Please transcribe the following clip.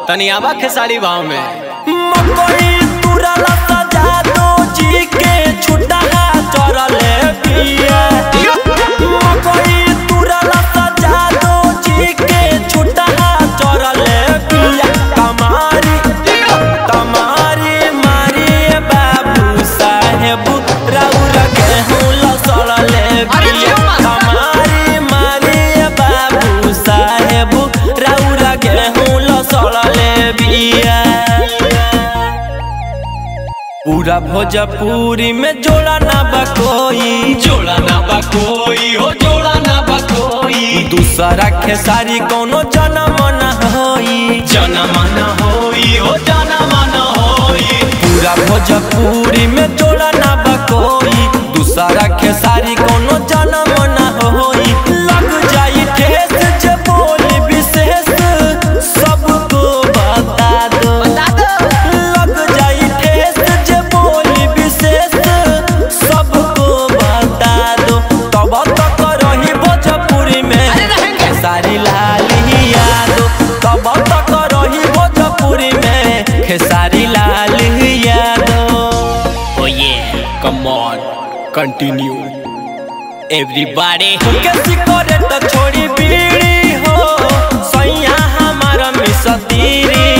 तनी आवा खेसारी भाव में मकई तुरला सजा दो जी के छुटा चरले पिया मकई तुरला सजा दो जी के छुटा चरले पिया तमारी तमारी मारी बाबू साहेब राउर गेहूं लसड़ले पिया तमारी मारी बाबू साहेब राउर गेहूं लसड़ले बिया पूरा भोजपुरी में जोड़ा ना बा कोई जोड़ा ना बा कोई हो जोड़ा ना बा कोई दूसरा खेसारी कोनो जन्म न होई जनम न होई हो जनम न होई पूरा भोजपुरी में जोड़ा ना बा कोई दूसरा खेसारी कोनो जन्म न होई लग जाई ठेस जे बोली विशेष सबको बता दो लग जाई ठेस जे बोली विशेष सबको बता दो तब तक रही भोजपुरी में खेसारी लाल यादव तब तक रही भोजपुरी में खेसारी लाल यादव ओ ये कम ऑन कंटिन्यू एवरीबॉडी कैसी करे तो छोड़ी बीड़ी हो सैया हमारा मिसतीरी